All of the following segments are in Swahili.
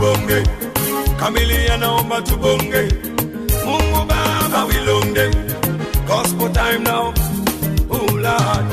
tubonge kamilia naomba tubonge mungu baba wilonde gospel time now oh lord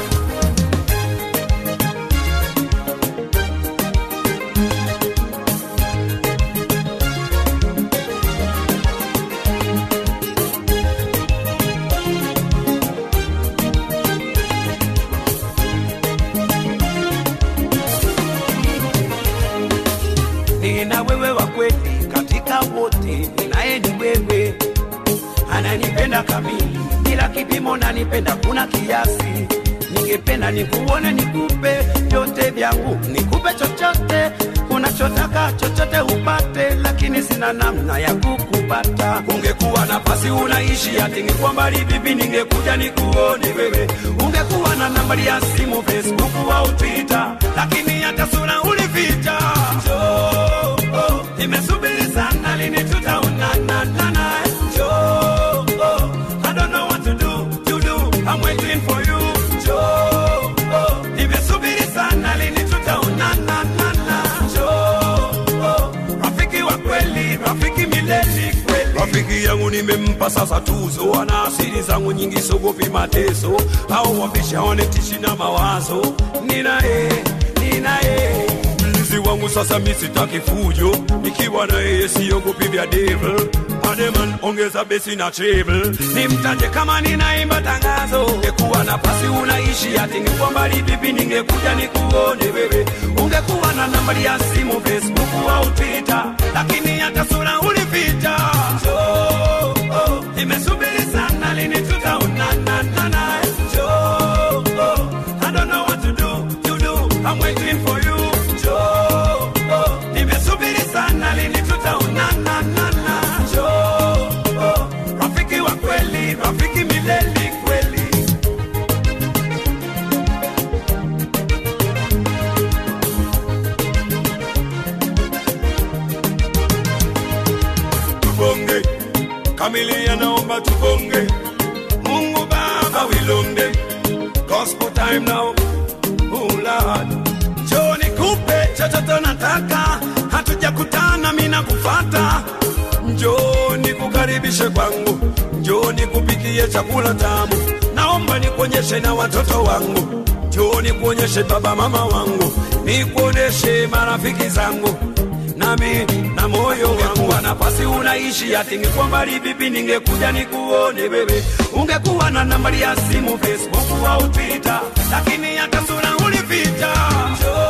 nina wewe wa kweli katika wote, ninaye ni wewe, ananipenda kamili bila kipimo, nanipenda kuna kiasi. Ningependa nikuone, nikupe vyote vyangu, nikupe chochote unachotaka, chochote upate, lakini sina namna ya kukupata. Ungekuwa nafasi unaishi ati ningekuwa mbali vipi, ningekuja nikuone wewe. Ungekuwa na nambari ya simu, Facebook au Twitter, lakini hata sura ulificha. Njoo, oh, nimesubiri sana, lini tutaonana nana? Njoo, oh, I don't know what to do, to do, I'm waiting for you. Njoo, oh, nimesubiri sana, lini tutaonana nana? Njoo, oh, rafiki wa kweli, rafiki milele kweli. Rafiki yangu nimempa sasa tuzo, ana asili zangu nyingi, sogopi mateso au wabisha wanetishi na mawazo. Ninaye, ninaye mlinzi wangu sasa, mi sitaki fujo, nikiwa na yeye siogopi vya devil. Ademan, ongeza besi na treble, nimtaje kama ninaimba tangazo. Ungekuwa nafasi unaishi ati ningekuwa mbali vipi, ningekuja nikuone wewe. Ungekuwa na nambari ya simu Facebook au Twitter, lakini hata sura ulificha. Njoo, oh, nimesubiri sana, lini tutaonana nana? Njoo, oh, I don't know what to do, to do, I'm waiting for you. Njoo, oh, nimesubiri sana, lini tutaonana nana? Njoo, oh, rafiki wa kweli, rafiki milele kweli. tubonge kamilia naomba tubonge mungu baba wilonde gospel time now oh lord njoo nikupe chochote nataka hatujakutana mina kufata njoo nikukaribishe kwangu njoo nikupikie chakula tamu naomba nikuonyeshe na watoto wangu njoo nikuonyeshe baba mama wangu nikuoneshe marafiki zangu nami na moyo wangu wa nafasi unaishi ati ningekuwa mbali vipi ningekuja nikuone wewe ungekuwa na nambari ya simu facebook au twitter lakini hata sura ulificha Njoo,